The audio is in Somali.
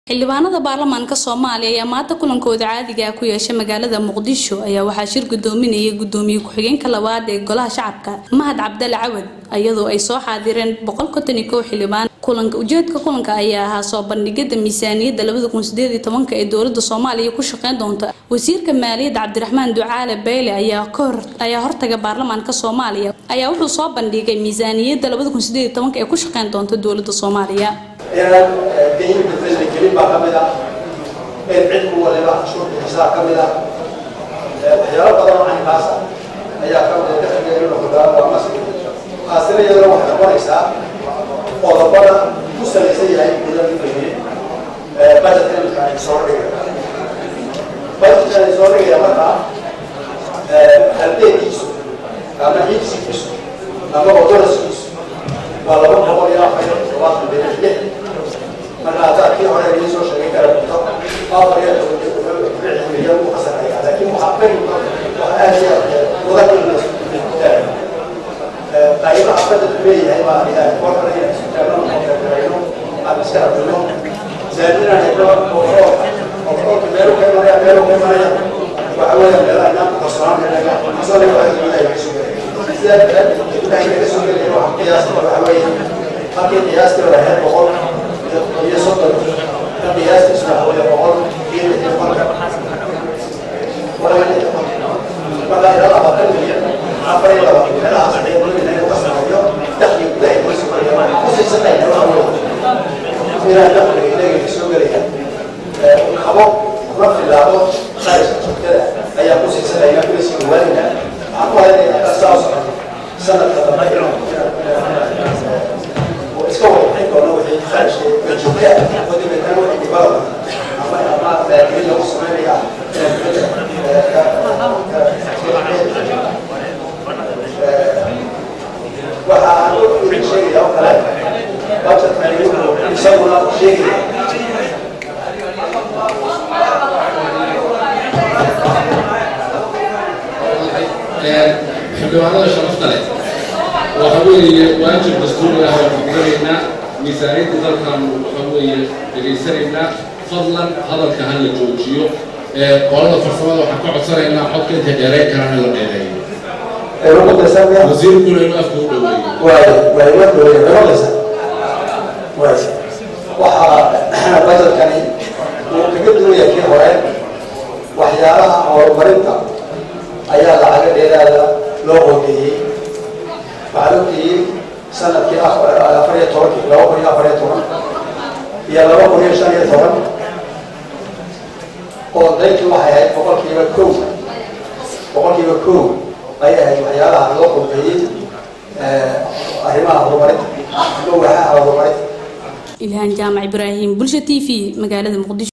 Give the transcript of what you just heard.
xildhibaanada baarlamaanka soomaaliya ayaa maanta kulankooda caadiga ah ku yeeshay magaalada muqdisho ayaa waxaa shir gudoominayay gudoomiye ku-xigeenka labaad ee golaha shacabka mahad cabdale cawad iyadoo ay soo xaadireen boqol konton iyo kow xildhibaan kulanka ujeedka kulanka ayaa ahaa soo bandhigida miisaaniyadda labada kun sideed iyo tobanka ee dowlada soomaaliya ku shaqeyn doonta wasiirka maaliyadda cabdiraxmaan ducaale beyle ayaa kahor ayaa hortaga baarlamaanka soomaaliya ayaa wuxuu soo bandhigay miisaaniyadda labada kun sideed iyo tobanka ee ku shaqeyn doonta dowlada soomaaliya inaan geyinka fresda gelin baa ka mid ah in cidku waliba cashuurta xisaab ka mid ah waxyaalo badan oo caynkaas ah ayaa ka mid ah dakhligeena hogaama waa masri taasina iyadana waxay noqonaysaa qodobada ku salaysan yahay gudaha fahmiyey budgetka imika ay soo dhigaya budgetka ay soo dhigaya markaa halbeegiisu ama ciidsigiisu ama odolaskiisu waa laba boqol iyo afar iyo toddobaatan bilir lix marka haddaad kii hore idiin soo sheegay kala bunto afar iyo toban milyan u qasaraya laakiin waxaa ka yimid wax aad iyo mudan qaybaha badalku leeyahay baa ilahay kor kale inaan isu taagno ogarayno aan iska rabino zaadinaan heblo oolka meelu ka imanaya meelu ka imanaya waxa weeya meelaha inaan qarsoonaan inaga asoo ilahay ilahay ka soo gelay sidaa daraaddeed ilahay naga soo gelaya waxa qiyaasta waxa weeye halkii qiyaastii hore ahayd boqol iyo soddon ka qiyaastiisu waxa weeye boqol iyo lix iyo konka marka ilaa labaatan milyan afar iyo labaatan meelahaas ayay doonayna inuu ka sameeyo dakhli gudaha inuu soo gelaya kusiisanayna waxa weeye inaan dakhliga ilaga soo gelaya qabo la filaado kharashka joogtada ayaa kusiisanayna kulasii dhawaanayna waxaan ku haynaya hadda saa socoto sanadka dambe inuu iska wadaxin doono wixii kharashka joogta oo dabeetana wixii development ama ama maalgelin lagu sameynaya waxa aan idin sheegaya oo kale budgetkani wuxuu isaguna sheegaya xildhibaanada sharafta leh waxa weeye waajib dastuuri ah waan gudanaynaa miisaaniyadda dalkan waxa weeye dhegaysanaynaa fadlan hadalka ha la joojiyo qolada farsamada waxaan ka codsanaynaa xodka inta dheerayn karaan in la dheereeyo wasiirkuna inuu afka u dhoweeyo waxaa badalkani uu kaga duwaya kii hore waxyaalaha horumarinta ayaa lacaga dheeraada loo qogeeyey waxaa loo geeyey sanadkii afar iyo tobankii laba kun iyo afar iyo toban iyo laba kun iyo shan iyo toban qoondayntii waxay ahayd boqolkiiba kow boqolkiiba kow ayay ahayd waxyaalaha loo qogeeyey arrimaha horumarinta ama waaxaha horumarinta ilhaan jaamac ibraahim bulsha t v magaalada muqdisho